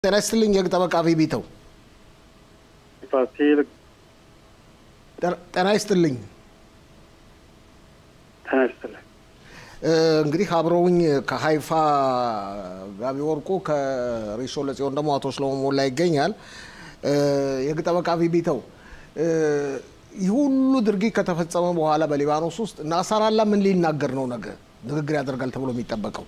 ጤና ይስጥልኝ የህግ ጠበቃ ቢቢተው ፋሲል ጤና ይስጥልኝ ጤና ይስጥልኝ። እንግዲህ አብረውኝ ከሀይፋ ጋቢ ወርቁ ከሪሶ ለጽዮን ደግሞ አቶ ስለሞ ሞላ ይገኛል። የህግ ጠበቃ ቢቢተው ይህ ሁሉ ድርጊት ከተፈጸመ በኋላ በሊባኖስ ውስጥ ናሳራላ ምን ሊናገር ነው? ነገ ንግግር ያደርጋል ተብሎ የሚጠበቀው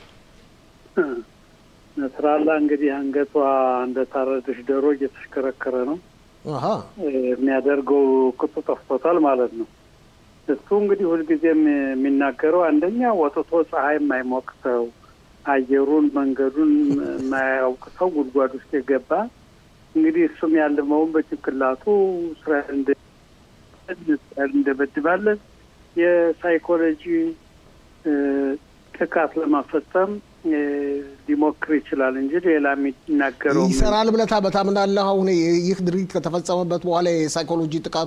ነስራላ እንግዲህ አንገቷ እንደታረደች ዶሮ እየተሽከረከረ ነው። አሀ፣ የሚያደርገው ቅጡ ጠፍቶታል ማለት ነው። እሱ እንግዲህ ሁልጊዜም የሚናገረው አንደኛ ወጥቶ ፀሐይ የማይሞቅ ሰው፣ አየሩን መንገዱን የማያውቅ ሰው ጉድጓድ ውስጥ የገባ እንግዲህ እሱም ያለመውን በጭንቅላቱ እስራኤል እንደበድባለን የሳይኮሎጂ ጥቃት ለማፈጸም ሊሞክር ይችላል እንጂ ሌላ የሚናገረው ይሰራል ብለህ ታምናለህ? አሁን ይህ ድርጊት ከተፈጸመበት በኋላ የሳይኮሎጂ ጥቃቱ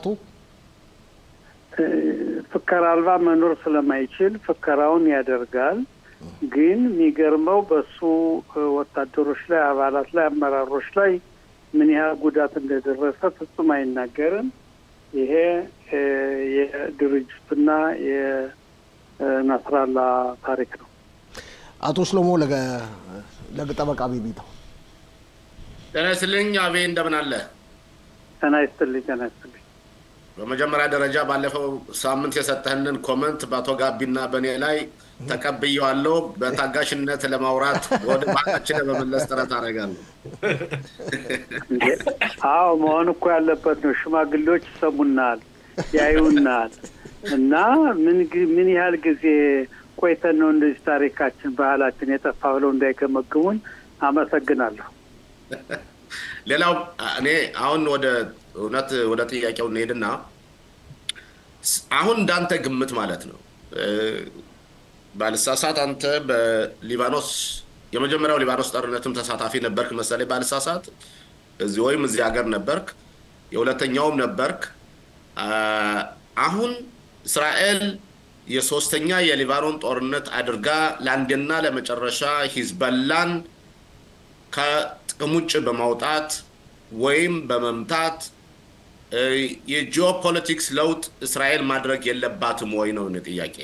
ፍከራ አልባ መኖር ስለማይችል ፍከራውን ያደርጋል። ግን የሚገርመው በሱ ወታደሮች ላይ፣ አባላት ላይ፣ አመራሮች ላይ ምን ያህል ጉዳት እንደደረሰ ፍጹም አይናገርም። ይሄ የድርጅቱና የናስራላ ታሪክ ነው። አቶ ሽሎሞ ለህግ ጠበቃ ቢቢተው ጤና ይስጥልኝ። አቤ እንደምን አለ? ጤና ይስጥልኝ። ጤና ይስጥልኝ። በመጀመሪያ ደረጃ ባለፈው ሳምንት የሰጠህንን ኮመንት በአቶ ጋቢና በእኔ ላይ ተቀብየዋለሁ። በታጋሽነት ለማውራት ወደ ባህላችን ለመመለስ ጥረት አደርጋለሁ። አዎ መሆን እኮ ያለበት ነው። ሽማግሌዎች ይሰሙናል፣ ያዩናል እና ምን ምን ያህል ጊዜ ቆይተን ነው እንደዚህ ታሪካችን ባህላችን የጠፋ ብለው እንዳይገመግሙን አመሰግናለሁ። ሌላው እኔ አሁን ወደ እውነት ወደ ጥያቄው እንሄድና አሁን እንዳንተ ግምት ማለት ነው ባልሳሳት አንተ በሊባኖስ የመጀመሪያው ሊባኖስ ጦርነትም ተሳታፊ ነበርክ መሰለኝ ባልሳሳት፣ እዚህ ወይም እዚህ ሀገር ነበርክ፣ የሁለተኛውም ነበርክ። አሁን እስራኤል የሶስተኛ የሊባኖን ጦርነት አድርጋ ለአንድና ለመጨረሻ ሂዝበላን ከጥቅም ውጭ በማውጣት ወይም በመምታት የጂኦፖለቲክስ ለውጥ እስራኤል ማድረግ የለባትም ወይ ነው ጥያቄ።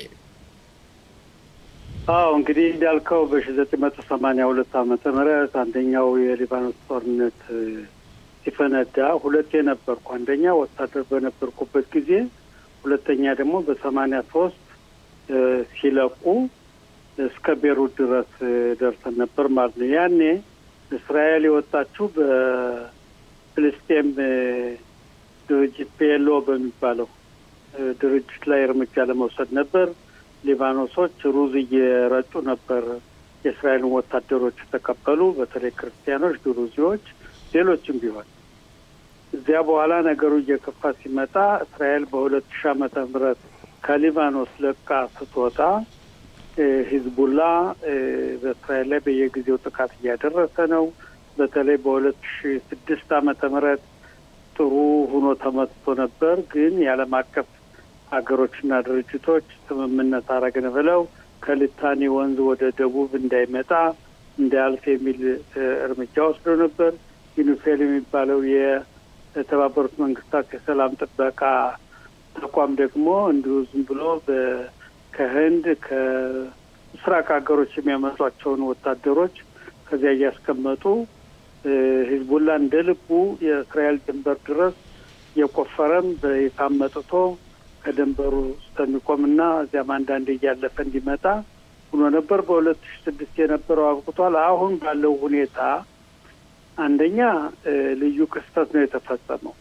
አዎ እንግዲህ እንዳልከው በሺ ዘጠኝ መቶ ሰማንያ ሁለት ዓመተ ምህረት አንደኛው የሊባኖስ ጦርነት ሲፈነዳ ሁለቴ ነበርኩ። አንደኛ ወታደር በነበርኩበት ጊዜ፣ ሁለተኛ ደግሞ በሰማንያ ሶስት ሲለቁ እስከ ቤሩት ድረስ ደርሰን ነበር ማለት ነው። ያኔ እስራኤል የወጣችው በፍልስጤም ድርጅት ፔሎ በሚባለው ድርጅት ላይ እርምጃ ለመውሰድ ነበር። ሊባኖሶች ሩዝ እየረጩ ነበር የእስራኤልን ወታደሮች የተቀበሉ፣ በተለይ ክርስቲያኖች፣ ድሩዚዎች፣ ሌሎችም ቢሆን እዚያ በኋላ ነገሩ እየከፋ ሲመጣ እስራኤል በሁለት ሺህ ዓመተ ምህረት ከሊባኖስ ለቃ ስትወጣ ሂዝቡላ በእስራኤል ላይ በየጊዜው ጥቃት እያደረሰ ነው። በተለይ በሁለት ሺ ስድስት ዓመተ ምህረት ጥሩ ሆኖ ተመትቶ ነበር። ግን የዓለም አቀፍ ሀገሮችና ድርጅቶች ስምምነት አረግን ብለው ከልታኒ ወንዝ ወደ ደቡብ እንዳይመጣ እንዳያልፍ የሚል እርምጃ ወስዶ ነበር። ዩኒፌል የሚባለው የተባበሩት መንግስታት የሰላም ጥበቃ ተቋም ደግሞ እንዲሁ ዝም ብሎ ከህንድ ከምስራቅ ሀገሮች የሚያመጧቸውን ወታደሮች ከዚያ እያስቀመጡ ሂዝቡላ እንደ ልቡ የእስራኤል ድንበር ድረስ የቆፈረም በይፋም መጥቶ ከድንበሩ እስከሚቆምና እዚያም አንዳንድ እያለፈ እንዲመጣ ሆኖ ነበር። በሁለት ሺ ስድስት የነበረው አብቅቷል። አሁን ባለው ሁኔታ አንደኛ ልዩ ክስተት ነው የተፈጸመው።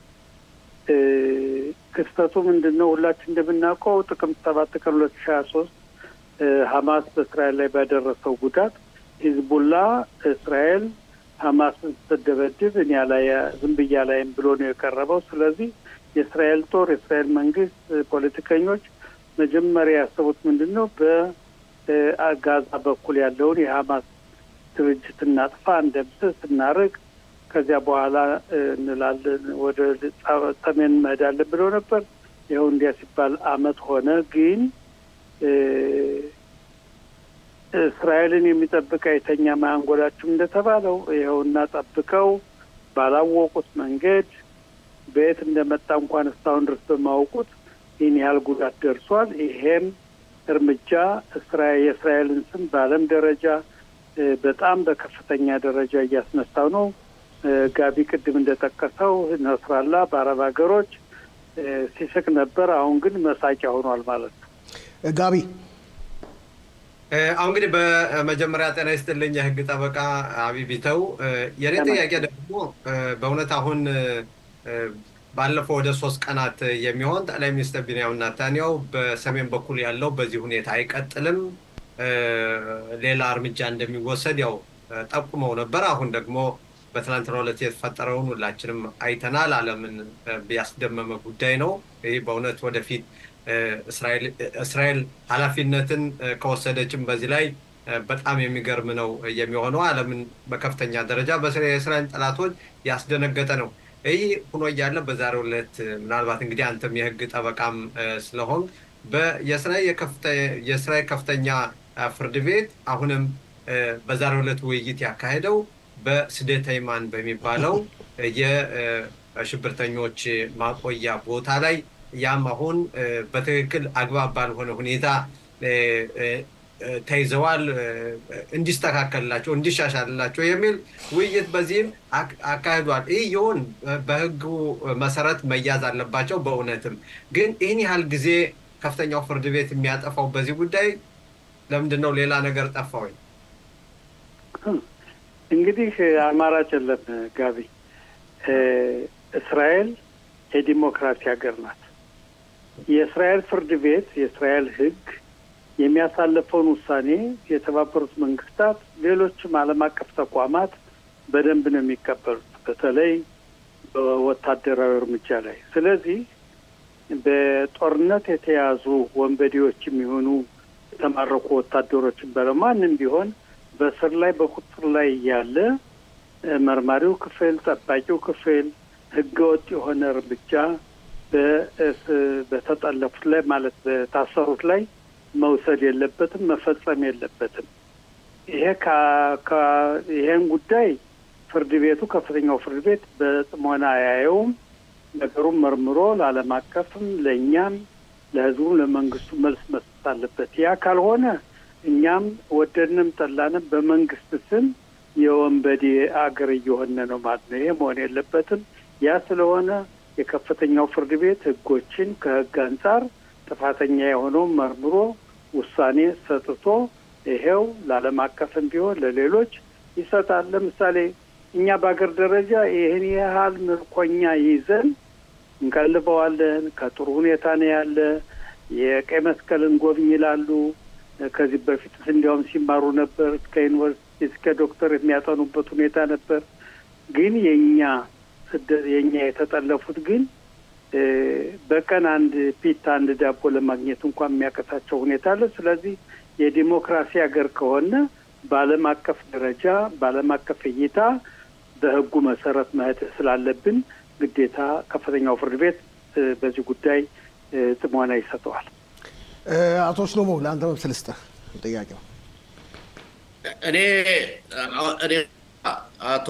ክስተቱ ምንድን ነው? ሁላችን እንደምናውቀው ጥቅምት ሰባት ቀን ሁለት ሺ ሀያ ሶስት ሀማስ በእስራኤል ላይ ባደረሰው ጉዳት ሂዝቡላ እስራኤል ሀማስን ስትደበድብ እኔ ላይ ዝም ብያ ላይም ብሎ ነው የቀረበው። ስለዚህ የእስራኤል ጦር የእስራኤል መንግስት ፖለቲከኞች መጀመሪያ ያሰቡት ምንድን ነው? በጋዛ በኩል ያለውን የሀማስ ድርጅት እናጥፋ፣ እንደምስስ፣ እናርቅ ከዚያ በኋላ እንላለን ወደ ሰሜን እንሄዳለን ብለው ነበር። ይኸው እንዲያ ሲባል አመት ሆነ። ግን እስራኤልን የሚጠብቅ አይተኛ ማያንጎላችሁም እንደተባለው ይኸውና ጠብቀው ባላወቁት መንገድ በየት እንደመጣ እንኳን እስካሁን ድረስ በማወቁት ይህን ያህል ጉዳት ደርሷል። ይሄም እርምጃ የእስራኤልን ስም በዓለም ደረጃ በጣም በከፍተኛ ደረጃ እያስነሳው ነው። ጋቢ ቅድም እንደጠቀሰው ነስራላ በአረብ ሀገሮች ሲስቅ ነበር። አሁን ግን መሳቂያ ሆኗል ማለት ነው። ጋቢ አሁን እንግዲህ በመጀመሪያ ጤና ይስጥልኝ የህግ ጠበቃ አቢቢተው። የኔ ጥያቄ ደግሞ በእውነት አሁን ባለፈው ወደ ሶስት ቀናት የሚሆን ጠቅላይ ሚኒስትር ቢንያሚን ኔታንያሁ በሰሜን በኩል ያለው በዚህ ሁኔታ አይቀጥልም፣ ሌላ እርምጃ እንደሚወሰድ ያው ጠቁመው ነበር። አሁን ደግሞ በትናንትናው ዕለት የተፈጠረውን ሁላችንም አይተናል። ዓለምን ያስደመመ ጉዳይ ነው። ይህ በእውነት ወደፊት እስራኤል ኃላፊነትን ከወሰደችም በዚህ ላይ በጣም የሚገርም ነው የሚሆነው። ዓለምን በከፍተኛ ደረጃ የእስራኤል ጠላቶች ያስደነገጠ ነው። ይህ ሆኖ እያለ በዛሬው ዕለት ምናልባት እንግዲህ አንተም የህግ ጠበቃም ስለሆን የእስራኤል ከፍተኛ ፍርድ ቤት አሁንም በዛሬው ዕለት ውይይት ያካሄደው በስደተይማን በሚባለው የሽብርተኞች ማቆያ ቦታ ላይ ያም አሁን በትክክል አግባብ ባልሆነ ሁኔታ ተይዘዋል፣ እንዲስተካከልላቸው እንዲሻሻልላቸው የሚል ውይይት በዚህም አካሂዷል። ይህ ይሁን በህጉ መሰረት መያዝ አለባቸው። በእውነትም ግን ይህን ያህል ጊዜ ከፍተኛው ፍርድ ቤት የሚያጠፋው በዚህ ጉዳይ ለምንድን ነው? ሌላ ነገር ጠፋ ወይ? እንግዲህ አማራጭ የለም ጋቢ። እስራኤል የዲሞክራሲ ሀገር ናት። የእስራኤል ፍርድ ቤት የእስራኤል ህግ የሚያሳልፈውን ውሳኔ የተባበሩት መንግስታት፣ ሌሎችም ዓለም አቀፍ ተቋማት በደንብ ነው የሚቀበሉት፣ በተለይ በወታደራዊ እርምጃ ላይ። ስለዚህ በጦርነት የተያዙ ወንበዴዎች የሚሆኑ የተማረኩ ወታደሮችን በለው ማንም ቢሆን በስር ላይ በቁጥር ላይ ያለ መርማሪው ክፍል፣ ጠባቂው ክፍል ህገወጥ የሆነ እርምጃ በተጠለፉት ላይ ማለት በታሰሩት ላይ መውሰድ የለበትም፣ መፈጸም የለበትም። ይሄ ይሄን ጉዳይ ፍርድ ቤቱ ከፍተኛው ፍርድ ቤት በጥሞና አያየውም። ነገሩን መርምሮ ለዓለም አቀፍም ለእኛም ለህዝቡም ለመንግስቱ መልስ መስጠት አለበት። ያ ካልሆነ እኛም ወደድንም ጠላንም በመንግስት ስም የወንበዴ አገር እየሆነ ነው ማለት ነው። ይሄ መሆን የለበትም። ያ ስለሆነ የከፍተኛው ፍርድ ቤት ህጎችን ከህግ አንጻር ጥፋተኛ የሆነውን መርምሮ ውሳኔ ሰጥቶ ይሄው ለዓለም አቀፍም ቢሆን ለሌሎች ይሰጣል። ለምሳሌ እኛ በሀገር ደረጃ ይህን ያህል ምርኮኛ ይዘን እንቀልበዋለን። ከጥሩ ሁኔታ ነው ያለ። የቀይ መስቀልን ጎብኝ ይላሉ። ከዚህ በፊት እንዲያውም ሲማሩ ነበር። እስከ ዩኒቨርሲቲ እስከ ዶክተር የሚያጠኑበት ሁኔታ ነበር። ግን የእኛ ስደት የእኛ የተጠለፉት ግን በቀን አንድ ፒታ አንድ ዳቦ ለማግኘት እንኳን የሚያቀታቸው ሁኔታ አለ። ስለዚህ የዲሞክራሲ ሀገር ከሆነ በዓለም አቀፍ ደረጃ በዓለም አቀፍ እይታ በህጉ መሰረት መሄድ ስላለብን ግዴታ ከፍተኛው ፍርድ ቤት በዚህ ጉዳይ ጥሞና ይሰጠዋል። አቶ ሽሎሞ ለአንተ መብት ልስጥህ ጥያቄው። እኔ እኔ አቶ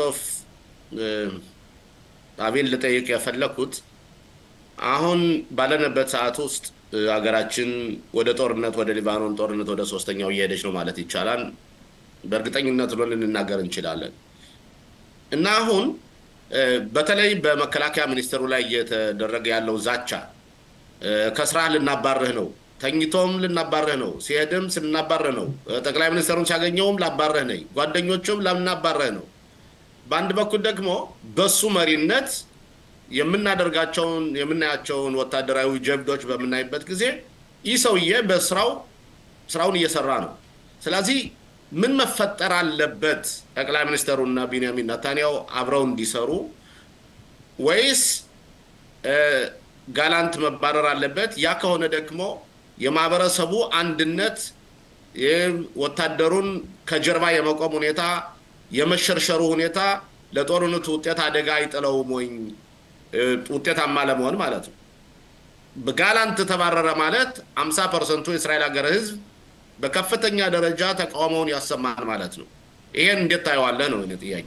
አቤል ልጠይቅ የፈለግኩት አሁን ባለንበት ሰዓት ውስጥ ሀገራችን ወደ ጦርነት ወደ ሊባኖን ጦርነት ወደ ሶስተኛው እየሄደች ነው ማለት ይቻላል። በእርግጠኝነት ብሎ ልንናገር እንችላለን እና አሁን በተለይ በመከላከያ ሚኒስቴሩ ላይ እየተደረገ ያለው ዛቻ ከስራ ልናባርህ ነው፣ ተኝቶም ልናባርህ ነው፣ ሲሄድም ስናባርህ ነው፣ ጠቅላይ ሚኒስትሩን ሲያገኘውም ላባርህ ነኝ፣ ጓደኞቹም ላናባርህ ነው። በአንድ በኩል ደግሞ በሱ መሪነት የምናደርጋቸውን የምናያቸውን ወታደራዊ ጀብዶች በምናይበት ጊዜ ይህ ሰውዬ በስራው ስራውን እየሰራ ነው። ስለዚህ ምን መፈጠር አለበት? ጠቅላይ ሚኒስትሩና ቢንያሚን ነታንያሁ አብረው እንዲሰሩ ወይስ ጋላንት መባረር አለበት? ያ ከሆነ ደግሞ የማህበረሰቡ አንድነት ወታደሩን ከጀርባ የመቆም ሁኔታ የመሸርሸሩ ሁኔታ ለጦርነቱ ውጤት አደጋ አይጥለውም ወይ? ውጤታማ ለመሆን ማለት ነው። ጋላንት ተባረረ ማለት አምሳ ፐርሰንቱ የእስራኤል ሀገር ህዝብ በከፍተኛ ደረጃ ተቃውሞውን ያሰማል ማለት ነው። ይሄን እንዴት ታየዋለህ ነው እኔ ጥያቄ።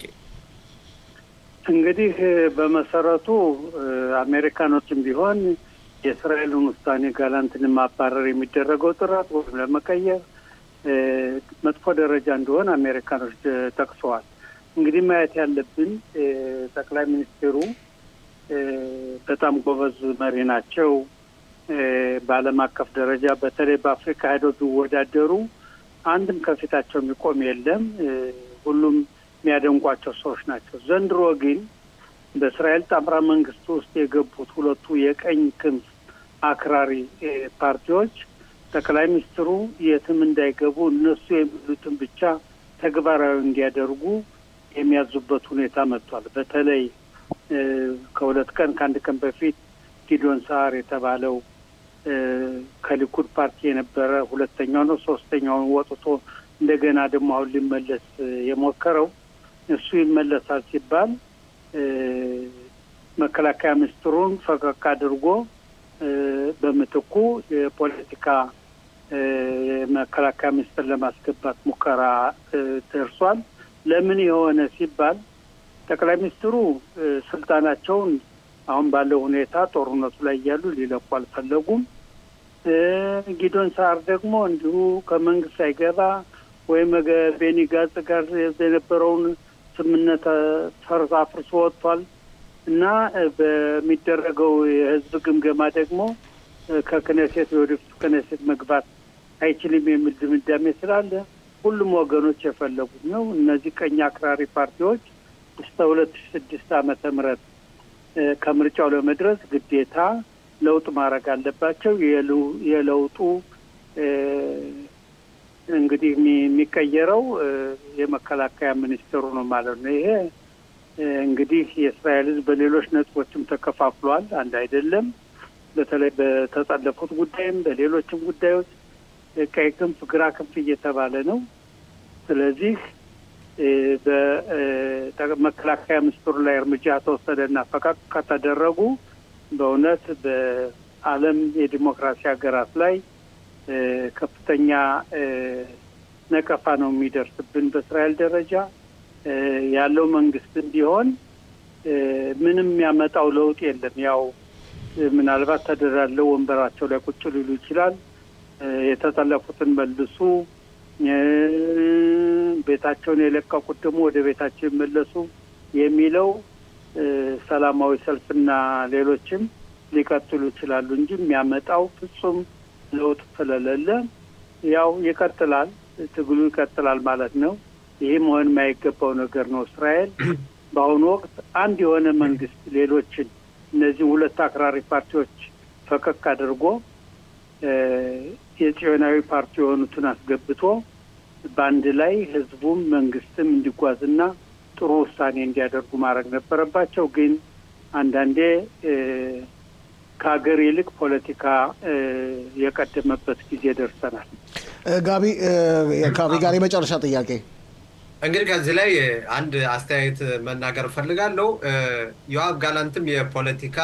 እንግዲህ በመሰረቱ አሜሪካኖችም ቢሆን የእስራኤልን ውሳኔ ጋላንትን ማባረር የሚደረገው ጥረት ወይም ለመቀየር መጥፎ ደረጃ እንደሆነ አሜሪካኖች ጠቅሰዋል። እንግዲህ ማየት ያለብን ጠቅላይ ሚኒስትሩ በጣም ጎበዝ መሪ ናቸው። በዓለም አቀፍ ደረጃ በተለይ በአፍሪካ ሄደው ቢወዳደሩ አንድም ከፊታቸው የሚቆም የለም። ሁሉም የሚያደንቋቸው ሰዎች ናቸው። ዘንድሮ ግን በእስራኤል ጣምራ መንግስት ውስጥ የገቡት ሁለቱ የቀኝ ክንፍ አክራሪ ፓርቲዎች ጠቅላይ ሚኒስትሩ የትም እንዳይገቡ እነሱ የሚሉትን ብቻ ተግባራዊ እንዲያደርጉ የሚያዙበት ሁኔታ መጥቷል። በተለይ ከሁለት ቀን ከአንድ ቀን በፊት ጊዶን ሳር የተባለው ከሊኩድ ፓርቲ የነበረ ሁለተኛው ነው ሶስተኛውን ወጥቶ እንደገና ደግሞ አሁን ሊመለስ የሞከረው እሱ ይመለሳል ሲባል መከላከያ ሚኒስትሩን ፈቀቅ አድርጎ በምትኩ የፖለቲካ የመከላከያ ሚኒስትር ለማስገባት ሙከራ ደርሷል። ለምን የሆነ ሲባል ጠቅላይ ሚኒስትሩ ስልጣናቸውን አሁን ባለው ሁኔታ ጦርነቱ ላይ እያሉ ሊለቁ አልፈለጉም። ጊዶን ሳር ደግሞ እንዲሁ ከመንግስት ሳይገባ ወይም ቤኒ ጋዝ ጋር የነበረውን ስምምነት ፈርስ አፍርሶ ወጥቷል እና በሚደረገው የህዝብ ግምገማ ደግሞ ከክነሴት የወደፊቱ ክነሴት መግባት አይችልም የሚል ድምዳሜ ስላለ ሁሉም ወገኖች የፈለጉት ነው። እነዚህ ቀኝ አክራሪ ፓርቲዎች እስከ ሁለት ሺ ስድስት ዓመተ ምህረት ከምርጫው ለመድረስ ግዴታ ለውጥ ማድረግ አለባቸው። የለውጡ እንግዲህ የሚቀየረው የመከላከያ ሚኒስትሩ ነው ማለት ነው። ይሄ እንግዲህ የእስራኤል ሕዝብ በሌሎች ነጥቦችም ተከፋፍሏል። አንድ አይደለም። በተለይ በተጠለፉት ጉዳይም በሌሎችም ጉዳዮች ቀይ ክንፍ፣ ግራ ክንፍ እየተባለ ነው። ስለዚህ በመከላከያ ሚኒስትሩ ላይ እርምጃ ተወሰደና ፈቃቅ ከተደረጉ በእውነት በዓለም የዲሞክራሲ ሀገራት ላይ ከፍተኛ ነቀፋ ነው የሚደርስብን። በእስራኤል ደረጃ ያለው መንግስት ቢሆን ምንም የሚያመጣው ለውጥ የለም። ያው ምናልባት ተደራለው ወንበራቸው ላይ ቁጭ ሊሉ ይችላል። የተጠለፉትን መልሱ፣ ቤታቸውን የለቀቁት ደግሞ ወደ ቤታቸው ይመለሱ የሚለው ሰላማዊ ሰልፍና ሌሎችም ሊቀጥሉ ይችላሉ እንጂ የሚያመጣው ፍጹም ለውጥ ስለሌለ ያው ይቀጥላል፣ ትግሉ ይቀጥላል ማለት ነው። ይህ መሆን የማይገባው ነገር ነው። እስራኤል በአሁኑ ወቅት አንድ የሆነ መንግስት ሌሎችን እነዚህ ሁለት አክራሪ ፓርቲዎች ፈቀቅ አድርጎ የጽዮናዊ ፓርቲ የሆኑትን አስገብቶ በአንድ ላይ ህዝቡም መንግስትም እንዲጓዝና ጥሩ ውሳኔ እንዲያደርጉ ማድረግ ነበረባቸው። ግን አንዳንዴ ከሀገር ይልቅ ፖለቲካ የቀደመበት ጊዜ ደርሰናል። ጋቢ ጋቢ ጋር የመጨረሻ ጥያቄ እንግዲህ ከዚህ ላይ አንድ አስተያየት መናገር እፈልጋለሁ። ዮአብ ጋላንትም የፖለቲካ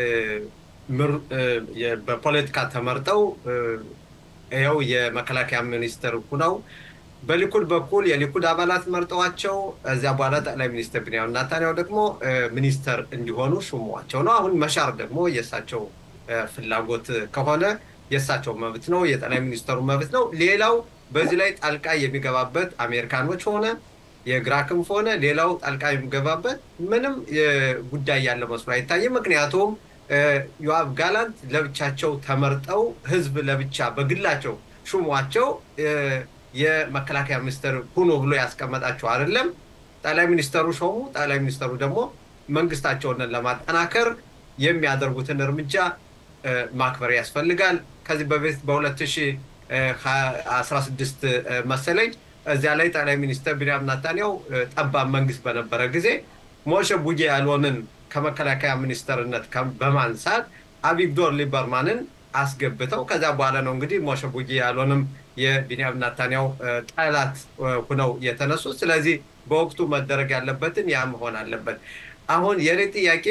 በፖለቲካ ተመርጠው ይኸው የመከላከያ ሚኒስትር ሁነው በሊኩድ በኩል የሊኩድ አባላት መርጠዋቸው እዚያ በኋላ ጠቅላይ ሚኒስትር ቢንያሚን ኔታንያሁ ደግሞ ሚኒስተር እንዲሆኑ ሹመዋቸው ነው። አሁን መሻር ደግሞ የእሳቸው ፍላጎት ከሆነ የእሳቸው መብት ነው፣ የጠቅላይ ሚኒስተሩ መብት ነው። ሌላው በዚህ ላይ ጣልቃ የሚገባበት አሜሪካኖች ሆነ የግራ ክንፍ ሆነ ሌላው ጣልቃ የሚገባበት ምንም ጉዳይ ያለ መስሎ አይታይም። ምክንያቱም ዮአብ ጋላንት ለብቻቸው ተመርጠው ህዝብ ለብቻ በግላቸው ሹሟቸው የመከላከያ ሚኒስትር ሁኑ ብሎ ያስቀመጣቸው አይደለም። ጠቅላይ ሚኒስተሩ ሾሙ። ጠቅላይ ሚኒስተሩ ደግሞ መንግስታቸውን ለማጠናከር የሚያደርጉትን እርምጃ ማክበር ያስፈልጋል። ከዚህ በፊት በ2016 መሰለኝ እዚያ ላይ ጠቅላይ ሚኒስትር ቢንያሚን ኔታንያሁ ጠባብ መንግስት በነበረ ጊዜ ሞሸ ቡጌ ያልሆንን ከመከላከያ ሚኒስተርነት በማንሳት አቪግዶር ሊበርማንን አስገብተው ከዚያ በኋላ ነው እንግዲህ ሞሸ ቡጌ ያልሆንም የቢንያሚን ኔታንያሁ ጠላት ሁነው የተነሱ። ስለዚህ በወቅቱ መደረግ ያለበትን ያ መሆን አለበት። አሁን የኔ ጥያቄ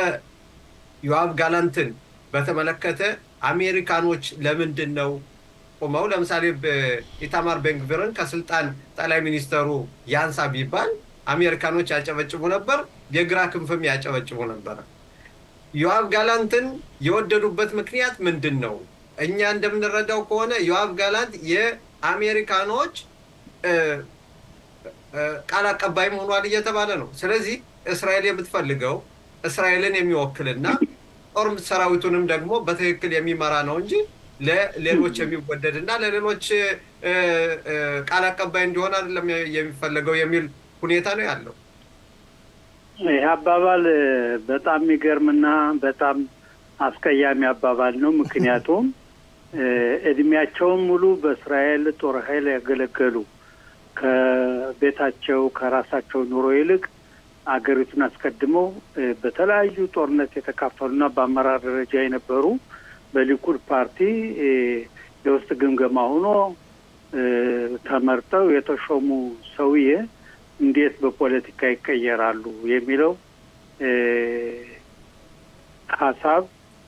በዮአብ ጋላንትን በተመለከተ አሜሪካኖች ለምንድን ነው ቁመው ለምሳሌ ኢታማር ቤንግቪርን ከስልጣን ጠቅላይ ሚኒስተሩ ያንሳ ቢባል አሜሪካኖች ያጨበጭቡ ነበር፣ የግራ ክንፍም ያጨበጭቡ ነበር። ዮአብ ጋላንትን የወደዱበት ምክንያት ምንድን ነው? እኛ እንደምንረዳው ከሆነ ዮአብ ጋላንት የአሜሪካኖች ቃል አቀባይም ሆኗል እየተባለ ነው። ስለዚህ እስራኤል የምትፈልገው እስራኤልን የሚወክልና ጦር ሰራዊቱንም ደግሞ በትክክል የሚመራ ነው እንጂ ለሌሎች የሚወደድ እና ለሌሎች ቃል አቀባይ እንዲሆን አይደለም የሚፈለገው የሚል ሁኔታ ነው ያለው። ይህ አባባል በጣም የሚገርምና በጣም አስቀያሚ አባባል ነው። ምክንያቱም እድሜያቸውን ሙሉ በእስራኤል ጦር ኃይል ያገለገሉ ከቤታቸው ከራሳቸው ኑሮ ይልቅ አገሪቱን አስቀድመው በተለያዩ ጦርነት የተካፈሉና በአመራር ደረጃ የነበሩ በሊኩድ ፓርቲ የውስጥ ግምገማ ሆኖ ተመርጠው የተሾሙ ሰውዬ እንዴት በፖለቲካ ይቀየራሉ የሚለው ሀሳብ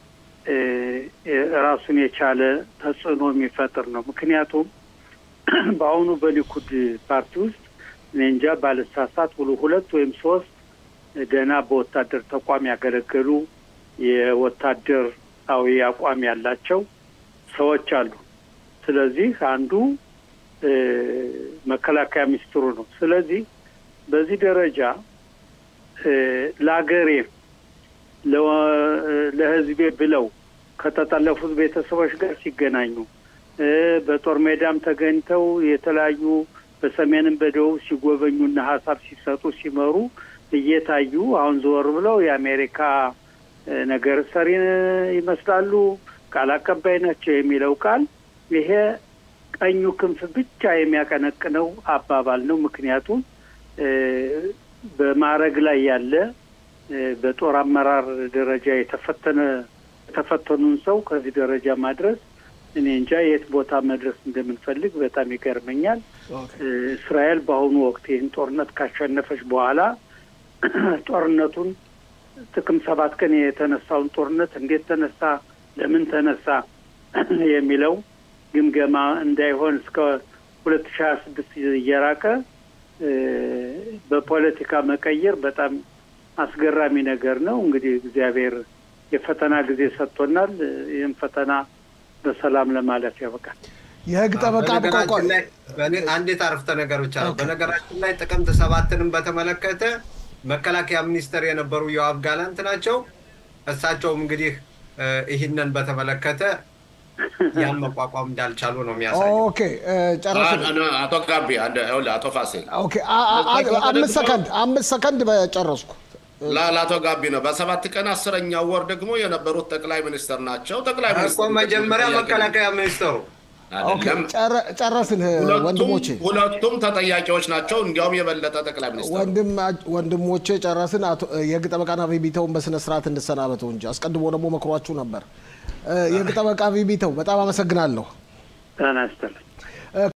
ራሱን የቻለ ተጽዕኖ የሚፈጥር ነው። ምክንያቱም በአሁኑ በሊኩድ ፓርቲ ውስጥ እኔ እንጃ ባልሳሳት ሁሉ ሁለት ወይም ሶስት ገና በወታደር ተቋም ያገለገሉ የወታደራዊ አቋም ያላቸው ሰዎች አሉ። ስለዚህ አንዱ መከላከያ ሚኒስትሩ ነው። ስለዚህ በዚህ ደረጃ ለአገሬ ለሕዝቤ ብለው ከተጠለፉት ቤተሰቦች ጋር ሲገናኙ በጦር ሜዳም ተገኝተው የተለያዩ በሰሜንም በደቡብ ሲጎበኙና ሀሳብ ሲሰጡ ሲመሩ እየታዩ አሁን ዞር ብለው የአሜሪካ ነገር ሰሪ ይመስላሉ፣ ቃል አቀባይ ናቸው የሚለው ቃል ይሄ ቀኙ ክንፍ ብቻ የሚያቀነቅነው አባባል ነው። ምክንያቱም በማዕረግ ላይ ያለ በጦር አመራር ደረጃ የተፈተነ የተፈተኑን ሰው ከዚህ ደረጃ ማድረስ እኔ እንጃ የት ቦታ መድረስ እንደምንፈልግ በጣም ይገርመኛል። እስራኤል በአሁኑ ወቅት ይህን ጦርነት ካሸነፈች በኋላ ጦርነቱን ጥቅም ሰባት ቀን የተነሳውን ጦርነት እንዴት ተነሳ፣ ለምን ተነሳ የሚለው ግምገማ እንዳይሆን እስከ ሁለት ሺህ ሀያ ስድስት እየራቀ በፖለቲካ መቀየር በጣም አስገራሚ ነገር ነው። እንግዲህ እግዚአብሔር የፈተና ጊዜ ሰጥቶናል። ይህም ፈተና በሰላም ለማለፍ ያበቃል። የህግ ጠበቃ አንዲት አረፍተ ነገር ብቻ ነው። በነገራችን ላይ ጥቅምት ሰባትንም በተመለከተ መከላከያ ሚኒስተር የነበሩ ዮአብ ጋላንት ናቸው። እሳቸውም እንግዲህ ይህንን በተመለከተ ያን መቋቋም እንዳልቻሉ ነው የሚያሳየው። ኦኬ ጨረስን። አቶ ጋቢ አቶ ፋሲል ኦኬ አምስት ሰከንድ አምስት ሰከንድ በጨረስኩ። ለአቶ ጋቢ ነው። በሰባት ቀን አስረኛው ወር ደግሞ የነበሩት ጠቅላይ ሚኒስትር ናቸው። ጠቅላይ እኮ ሚኒስትር መጀመሪያ መከላከያ ሚኒስተሩ አይደለም። ጨረስን ወንድሞቼ፣ ሁለቱም ተጠያቂዎች ናቸው። እንዲያውም የበለጠ ጠቅላይ ሚኒስትር ወንድሞቼ ጨረስን። የህግ ጠበቃና ቪቢተውን በስነ ስርዓት እንሰናበተው እንጂ አስቀድሞ ደግሞ መክሯችሁ ነበር። የህግ ጠበቃ ቪቢተው በጣም አመሰግናለሁ። ጤና ይስጥልኝ።